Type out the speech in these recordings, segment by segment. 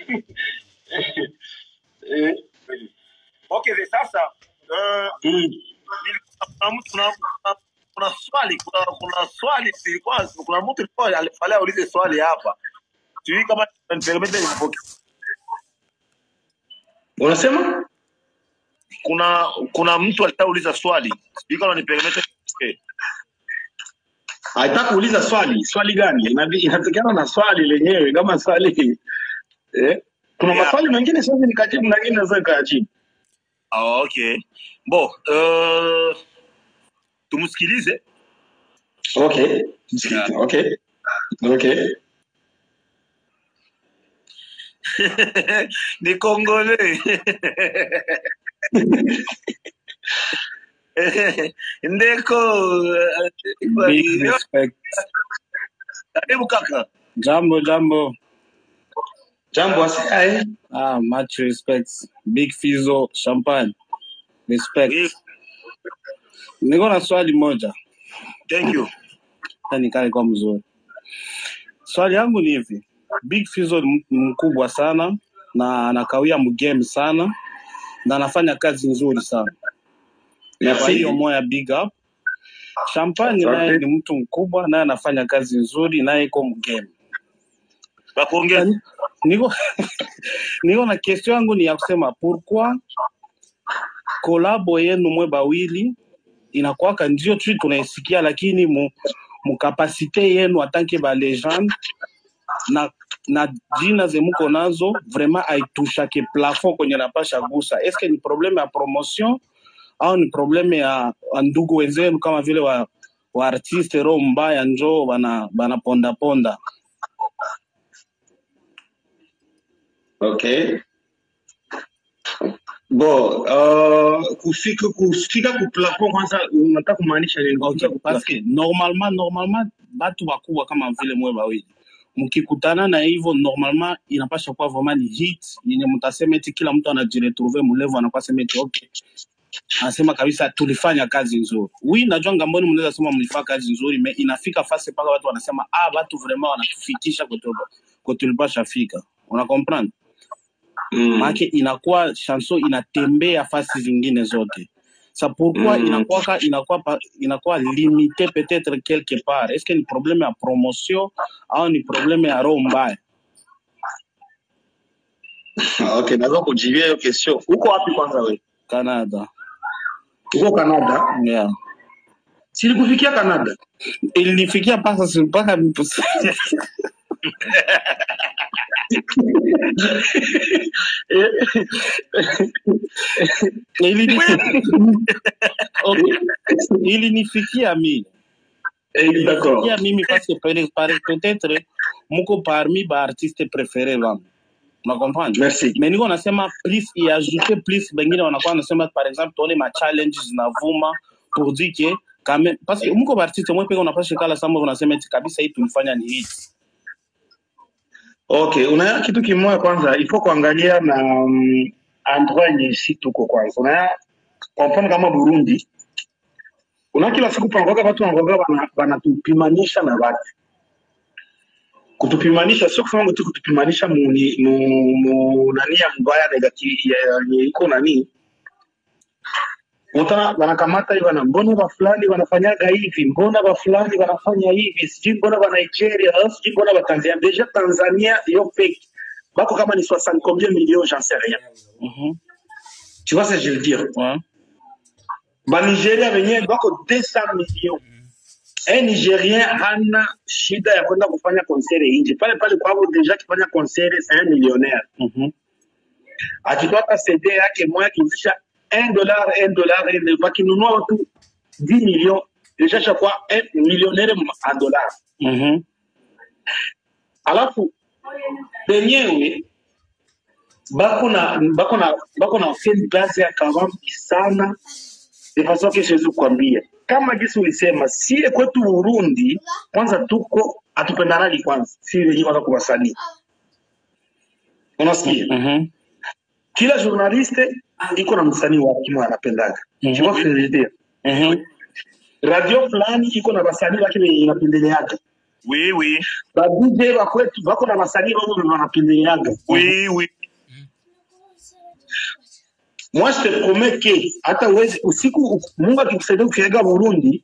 Eh, okay the sasa uh, Mm. kuna mtu kuna, kuna, kuna swali kuna, kuna swali ilikuwa kuna mtu ilikuwa alifalia aulize swali hapa sijui kama nipermete nipokee Unasema? kuna kuna mtu alitauliza swali sijui kama nipermete nipokee Haitaka kuuliza swali. Swali gani? Inabi- Inategeana na swali lenyewe. Kama swali eh, kuna yeah. maswali mengine siwezi nikajibu na mengine naweza nikayajibu. oh, okay bo uh, tumsikilize Okay. yeah. Okay. Okay. ni kongole ndeko Big respect. karibu kaka Jambo, jambo. Jambo asiae. Ah, much respect. Big Fizo, champagne. Respect. Eh, Niko na swali moja. thank you Hata nikae kwa mzuri. Swali yangu ni hivi. Big Fizo ni mtu mkubwa sana na anakawia mgame sana na anafanya kazi nzuri sana. Kwa hiyo Merci. moya big up. Champagne naye Asante. ni mtu mkubwa naye anafanya kazi nzuri naye iko mgame. bakuongeza Sasa niko niko na question yangu ni ya kusema pourquoi kolabo yenu mwe bawili inakuwaka ndio tu tunaisikia, lakini mu mukapasite yenu atanke ba legende na na jina ze muko nazo vraiment aitushake plafond kwenye napasha gusa. Eske ni probleme ya promotion au ni probleme ya, ya ndugu wenzenu kama vile wa wa artiste roho mbaya njo bana bana ponda ponda? Okay. Bo, uh, kufika kufika ku plafond kwanza unataka kumaanisha nini? Kufika Okay, ku parce plafond. que normalement normalement batu wakubwa kama vile mwe bawili mkikutana na hivyo normalement inapasha kuwa vraiment ni hit yenye mtasema eti kila mtu anajiretrouve mulevo anakuwa sema eti okay, anasema kabisa tulifanya kazi nzuri. Oui, najua ngamboni mnaweza sema mlifanya kazi nzuri, me inafika fasi mpaka watu wanasema ah, watu vraiment wanatufikisha kwetu kwetu tulipasha fika. Una comprendre? Mm. Maana inakuwa chanson inatembea fasi zingine zote. sa pourquoi Mm. inakuwa inakuwa pa- inakuwa limité peut-être quelque part est-ce que ni problème ya promotion au ni problème ya roho mbaya Okay, naweza kujibia hiyo question. Uko wapi kwanza wewe? Canada Uko Canada? yeah Silikufikia Canada. ilinifikia mpaka si- mpaka ilini okay ilinifikia mimi Eh, D'accord. ilinifikia mimi parce que peut- par- peut-être muko parmi ba artiste préféré wangu una comprendre Merci. mais niko nasema plus iajouter plus bengine wanakuwa nasema par exemple tuone ma challenges zinavuma pour dire que quand même parce que muko ba artiste mwe peke unapasha kala sama unasema eti kabisa hii tulifanya ni hit Okay, unaya kitu kimoja kwanza, ifo kuangalia na um, endroit yenye si tuko kwanza. Unaya kwa mfano kama Burundi, una kila siku pangoga watu wangoga wana- wanatupimanisha na watu. Kutupimanisha sio kusema tu kutupimanisha mu, ni- mu, mu nani ya mbaya negative ya yenye iko nani Utana wanakamata hivi wana mbona wa fulani wanafanyaga hivi, mbona wa fulani wanafanya hivi, sijui mbona wa Nigeria, au sijui mbona wa Tanzania. Deja Tanzania yo fake bako kama ni 60 combien millions, j'en sais rien. Mhm. Tu vois ce que je veux dire? Ouais. Ba Nigeria wenyewe bako 200 millions. Un Nigérien hana shida ya kwenda kufanya concert nje. Pale pale kwao deja kifanya concert c'est un millionnaire. Mhm. akitoa hata CD yake moja akiuzisha 1 dollar 1 dollar ile wakinunua watu 10 millions deja shakuwa 1 millionnaire en dollar. Mhm. Alafu benyewe bako na bako na bako na fan base ya kawambi sana de façon que siwezi kukwambia kama jinsi ulisema, sie kwetu Burundi kwanza tuko hatupendanagi kwanza, si wenyewe kwanza kwa wasanii, unasikia Mhm. kila journaliste iko na msanii wake mwa anapendaga Mhm. tu vois ce que je veux dire Mhm. radio fulani iko na wasanii wake wenye inapendeleaga Oui, oui. ba DJ ba kwetu bako na wasanii wao ndio wanapendeleaga Oui, oui. moi je te promets que hata uwezi usiku Mungu akikusaidia ukiaga Burundi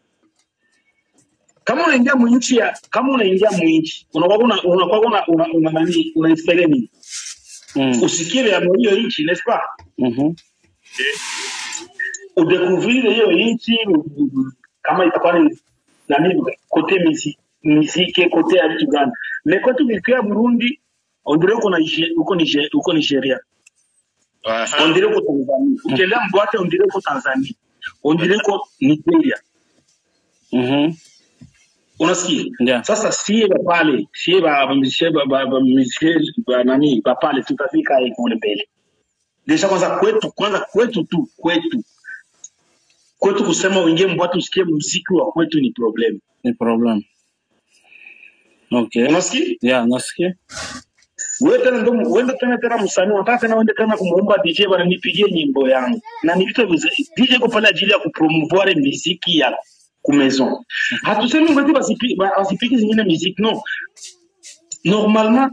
kama unaingia mwinchi ya kama unaingia mwinchi unakuwa una unakuwa una una una nani unaespere nini Mm. usikie ya hiyo nchi n'est-ce pas Mhm. udécouvrir hiyo nchi u- kama itakuwa ni nani kote misi miziki kote ya vitu gani mais kwetu nikiwa Burundi on dirait uko na Niger- uko Niger- uko Nigeria on Aha. dirait uko Tanzania ukiendea mbwate on dirait uko Tanzania on dirait uko Nigeria Mhm. unasikia Yeah. sasa sie ba pale sie ba ba misie ba ba ba misie ba nani ba pale tutafika hapo kule mbele deja kwanza kwetu kwanza kwetu tu kwetu kwetu kusema uingie mbwate usikie muziki wa kwetu ni problem Ni problem. Okay. unasikia Yeah, nasikia. wewe tena ndo uende tena tena msanii unataka tena uende tena kumuomba DJ bana nipigie nyimbo yangu na ni vitu vya DJ kwa pale ajili ya kupromouvoir muziki ya kumaison hatusemi ngati basipi ba- basipiki zingine muziki no normalement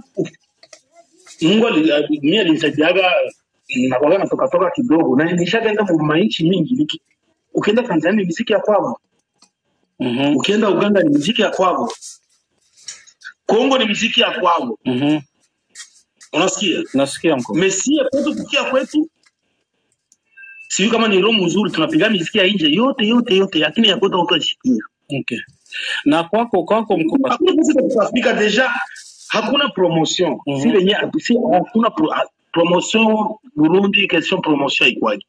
Mungu ali- mimi alinisaidiaga nakuwaga natoka toka kidogo na nishakaenda mu mainchi mingi niki ukienda Tanzania ni muziki ya kwao Mhm. ukienda Uganda ni muziki ya kwao Kongo ni muziki ya kwao Mhm. unasikia Nasikia mko. mesie kwetu kukia kwetu sijui kama ni roho mzuri tunapiga miziki ya nje yote yote yote lakini ya kwetu hautashikia Okay. Na kwako kwako mko hakuna pesa za kuafika deja hakuna promotion Mhm. si lenye si hakuna pro, ah, promotion Burundi question promotion ikwaje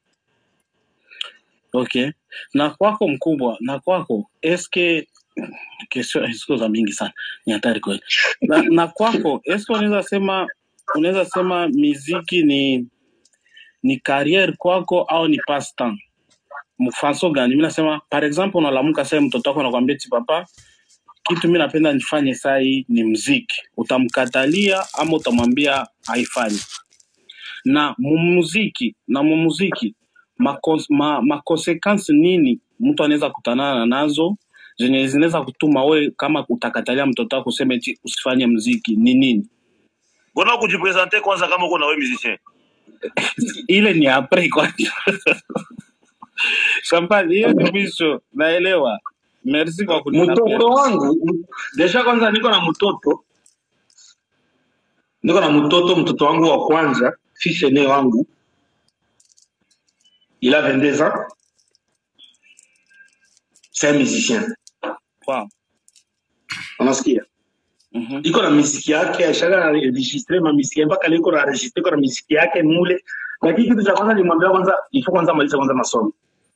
Okay. Na kwako mkubwa, na kwako eske kesho siku za mingi sana ni hatari kweli. Na, na kwako eske unaweza sema unaweza sema miziki ni ni career kwako au ni passe temps? Mfanso gani? Mimi nasema par exemple unalamuka sasa mtoto wako anakuambia ti papa kitu mimi napenda nifanye saa hii ni mziki. Utamkatalia ama utamwambia haifanyi? na mumuziki na mumuziki makos, ma, makonsekansi nini mtu anaweza kutanana nazo zenye zinaweza kutuma we kama utakatalia mtoto wako useme eti usifanye mziki ni nini Mbona kujipresente kwanza kama uko na wewe musicien? ile ni apres kwa champagne hiyo ni mwisho naelewa merci kwa mtoto kunitapia wangu deja kwanza niko na mtoto niko na mtoto mtoto wangu wa kwanza fils aîné wangu il a 22 ans c'est un musicien wow. unasikia mm-hmm. iko na miziki yake ashaka registre ma miziki mpaka leo iko na registre iko na miziki yake mule lakini kitu cha kwanza nimwambia kwanza ifo kwanza maliza kwanza masomo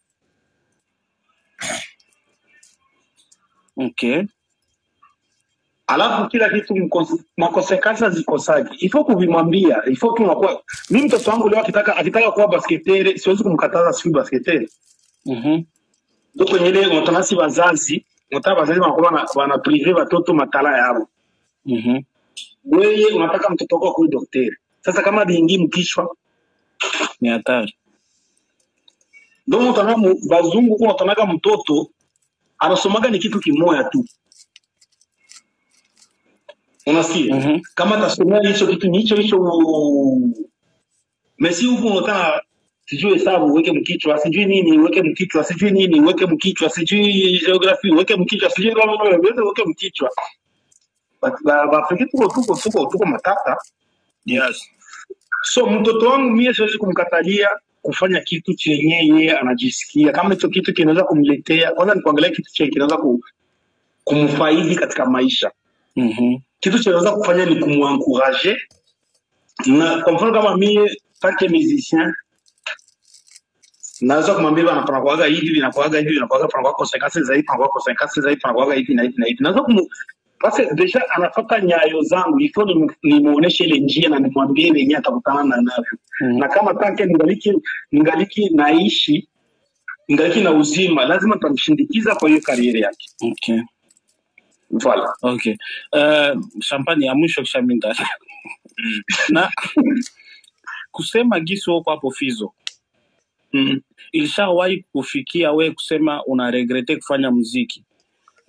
okay alafu kila kitu mkos- makonsekansi zikosaji ifo kuvimwambia ifo tu unakuwa mi mtoto wangu leo akitaka akitaka kuwa basketere siwezi kumkataza siku basketere mm-hmm. ndo kwenye ile unatanasi wazazi unataka wazazi wanakuwa wana, wana prive watoto matala yao Mm-hmm. weye unataka mtoto wako akuwe daktari sasa kama biingi mkichwa ni hatari ndo mutana bazungu huko unatanaga mtoto anasomaga ni kitu kimoya tu unasikia mm-hmm. kama atasomea hicho kitu ni hicho hicho mesi huku unataka sijui hesabu uweke mkichwa sijui nini uweke mkichwa sijui nini uweke mkichwa sijui geography uweke mkichwa sijui uweke mkichwa Ba- ba- baafrika tuko tuko tuko tuko matata Yes. so mtoto wangu mie siwezi kumkatalia kufanya kitu chenye yeye anajisikia kama hicho kitu kinaweza kumletea kwanza ni kuangalia kitu chenye kinaweza ku, kumfaidi katika maisha Mm-hmm. kitu chenaweza kufanya ni kumuankuraje na kwa mfano kama mie tanke musicien naweza kumwambia bana panakuaga hivi vinakuaga hivi vinakuaga panakuaga konsekansi zaidi panakuaga konsekansi zaidi panakuaga hivi na hivi na hivi naweza kumu basi deja anafata nyayo zangu ifo nimuoneshe ile njia na nimwambie lenye atakutana na navyo Mm-hmm. na kama tanke ningaliki ningaliki naishi ningaliki na uzima lazima nitamshindikiza kwa hiyo kariere yake okay voilà okay uh, champagne ya mwisho kisha mimi nita- Mm. na kusema gisi huko hapo fizo mm. ilishawahi kufikia we kusema una regrete kufanya muziki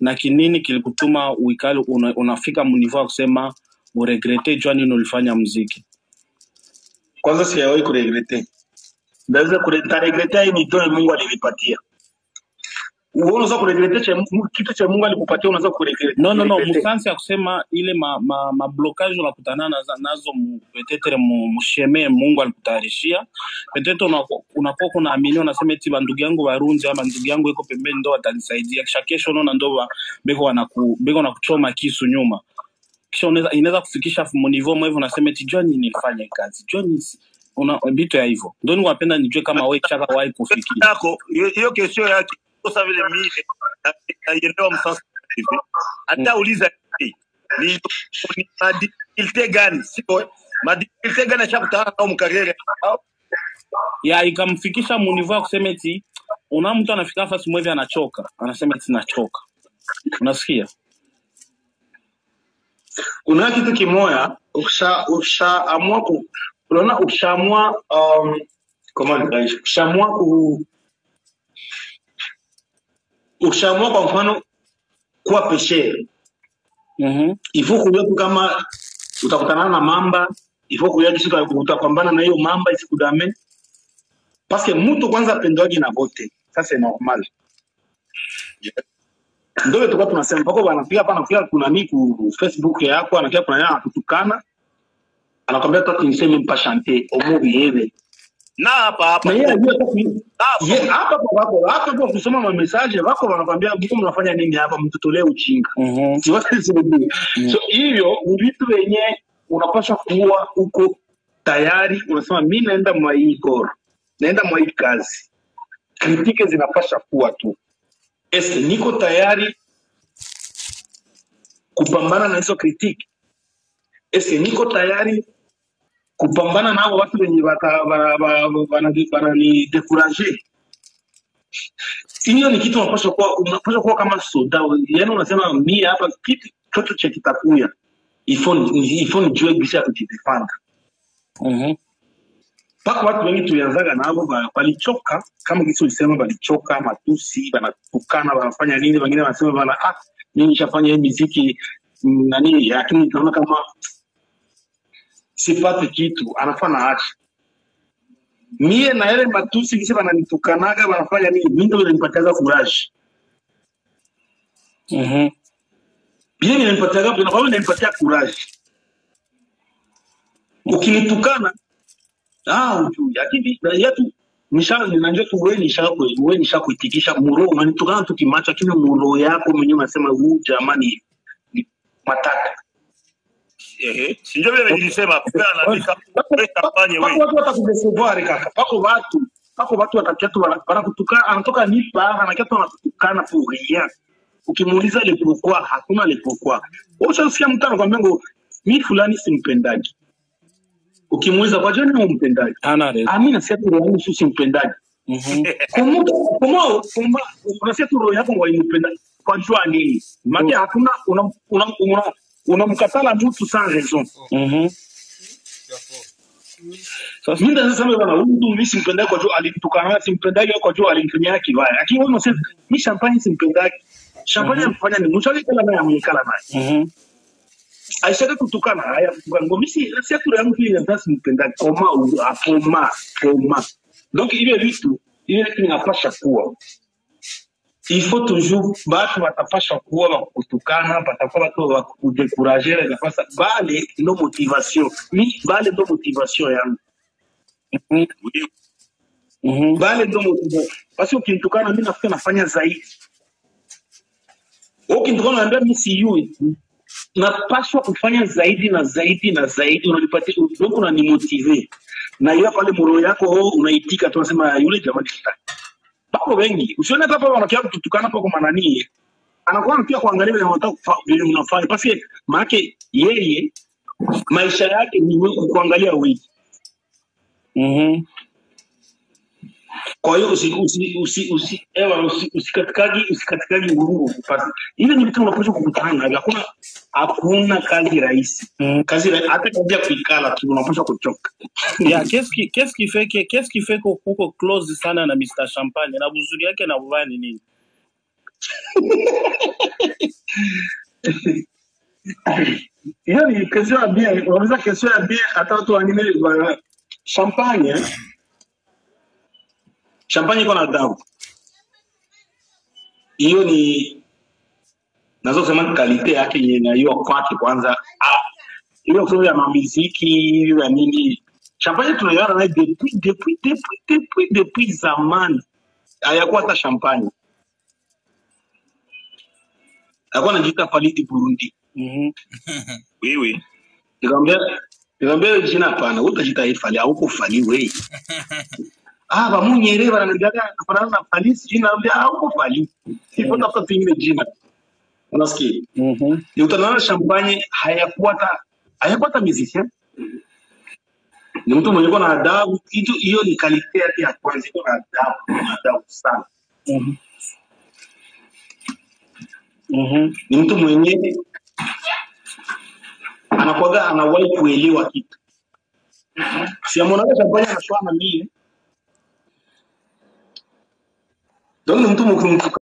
na kinini kilikutuma uikali una, unafika munivo ya kusema uregrete jua nini ulifanya mziki kwanza sijawahi kuregrete ndaweza kuregrete hii nitoe mungu alinipatia wewe unaweza kuregrete cha Mungu- kitu cha mungu alikupatia unaweza kuregrete no no no kuregrete. musansi ya kusema ile ma, ma, ma blocage unakutana nazo, nazo mu- petetre mu- musheme mungu alikutayarishia petetre unakuwa unakuwa kunaamini unasema eti bandugu yangu barunzi ama ndugu yangu iko pembeni ndo watanisaidia kisha kesho unaona ndo ba- beko wanaku beko nakuchoma kisu nyuma kisha unaweza inaweza kufikisha munivo mwevu unasema eti jua nini nilifanya hii kazi jua nini si- una vitu ya hivyo ndo niwapenda nijue kama we chaka wahi kufikia yako hiyo hiyo kesho yake kosa vile mimi na- naielewa msasa hivi hata uliza hivi, ni ni madifikilte gani sio madifikilte gani ashakutana nao mkarere au ya ikamfikisha munivo ya kusema eti una mtu anafika fasi mwevi anachoka anasema eti nachoka unasikia kuna kitu kimoya ukisha ukishaamua ku unaona ukishaamua um, comment dirais-je ukishaamua ku ukishaamua kwa mfano kuwa peshere Mhm. ifo kujua tu kama utakutana na mamba ifo kujua kisi uta- utapambana na hiyo mamba isikudame paske mtu kwanza apendwagi na vote ça c'est normal ndio ile tulikuwa tunasema mpaka wanapiga hapa anapiga kuna nini ku Facebook yako anapiga kuna nini anakutukana anakwambia toi tu ne sais même pas chanter omo biyebe na hapa hapa na yeye ajua hata ku- hapa ye hapa kwa wako hapa kwa kusoma ma message wako wanakwambia mko mnafanya nini hapa mtutolee ujinga Mhm. si wote sijui so hiyo ni vitu wenye unapaswa kuwa uko tayari unasema mi naenda mwa hii goro naenda mwa hii kazi kritike zinapasha kuwa tu eske niko tayari kupambana na hizo kritiki eske niko tayari kupambana nao watu wenye wata- wana- wana- wana- wananidekuraje hiyo ni kitu unapaswa kuwa unapaswa kuwa kama soda yaani unasema mi hapa kitu chote cha kitakuya ifo ni- ifo nijue gisi ya kujidefanda Mhm. mpaka watu wengi tulianzaga navo ba- walichoka kama kisi ulisema walichoka matusi wanatukana wanafanya nini wengine wanasema bana ah mi nishafanya hii miziki mm, nani lakini naona kama sipate kitu anafaa naacha mie na yale matusi kisi wananitukanaga wanafanya nini mi ndo inanipatiaga kuraji Mhm. vile vinanipatiaga vinakuwa vinanipatia kuraji ukinitukana ah ujui lakini yatu nisha ninajua tu wewe nisha wewe nisha kuitikisha muro unanitukana tu kimacho lakini muro yako mwenyewe unasema huu jamani ni matata ehe si ndio vile nilisema kwa anaandika wewe kampanye pako wewe watu watakudesevoir kaka pako watu pako watu watakiatu wanakutukana anatoka nipa anakiatu wanakutukana pour rien ukimuuliza le pourquoi hakuna le pourquoi wewe ushasikia mtu anakwambia ngo mi fulani simpendaji ukimuuliza kwa jani umpendaji Hana reason. ah mimi nasikia tu roho yangu si simpendaji Mhm. Kumu- kumu- kumu- unasikia tu roho yako waimpenda kwa jua nini maana hakuna unamkatala una, una, una unamkatala mtu sans raison Mhm. Sasa mimi ndio nasema bana huyu mtu mimi simpendagi kwa jua alinitukana simpendagi kwa jua alinifanyia kibaya lakini wewe unasema mimi champagne simpendagi champagne Mhm. amfanya ni mchali kala naye amekala naye Mhm. aishaka kutukana haya kutukana ngo mimi nasikia tu roho yangu hii ndio simpendagi koma u- akoma koma donc ile vitu ile kitu inapasha kuwa il faut toujours batu batapasha kuwa bakukutukana batakuwa batu bakudekuraje nafasa bale ndo motivation mi bale ndo motivation yangu Mhm. Wewe, Mhm. bale ndo motivation basi ukinitukana mi nafuka nafanya zaidi Wewe ukinitukana naambia mi siyui napaswa kufanya zaidi na zaidi na zaidi unanipatia donc unanimotive na ile pale muro yako oh, unaitika tu unasema yule jamani kitaki bako wengi usione hata pale wanakia kutukana hapo kwa manani anakuwa pia kuangalia vile wanataka kufa- vile unafanya basi maake yeye maisha yake ni wewe kuangalia wewe Mhm. kwa hiyo usi usi usi usi ewa usi usikatikagi usikatikagi huruma basi ile ni vitu unapaswa kukutana navyo hakuna hakuna kazi rahisi Mhm. kazi rahi- hata kazi ya kuikala tu unapaswa kuchoka ya qu'est-ce qui qu'est-ce qui fait que qu'est-ce qui fait que kuko close sana na Mr Champagne na buzuri yake na ubaya ni nini hiyo ni kesho ya bien unaweza kesho ya bien hata watu wengine bana champagne eh? champagne iko na adabu hiyo ni naweza kusema kalite yake yenye naiwa kwake kwanza Ah, ile kusema ya mamiziki ya nini champagne tunaiona naye depuis depuis depuis depuis depuis zamani hayakuwa hata champagne alikuwa anajiita Falidi Burundi Mhm. Oui, oui. nikamwambia nikamwambia wewe jina hapana wewe utajiita hii Fali hauko Fali wewe ah bamunyere bananigaga kufanana na Fali sijui naambia hauko Fali ipo tafuta pengine jina unasikia Mhm. ni utaona champagne hayakuwa hata hayakuwa hata musicien ni mtu mwenye kuwa na adabu kitu hiyo ni kalite yake ya kwanza iko na adabu na adabu sana Mhm. Mhm. ni mtu mwenye anakuwaga anawahi kuelewa kitu siamonaga champagne anashwana mie donc ni mtu mtu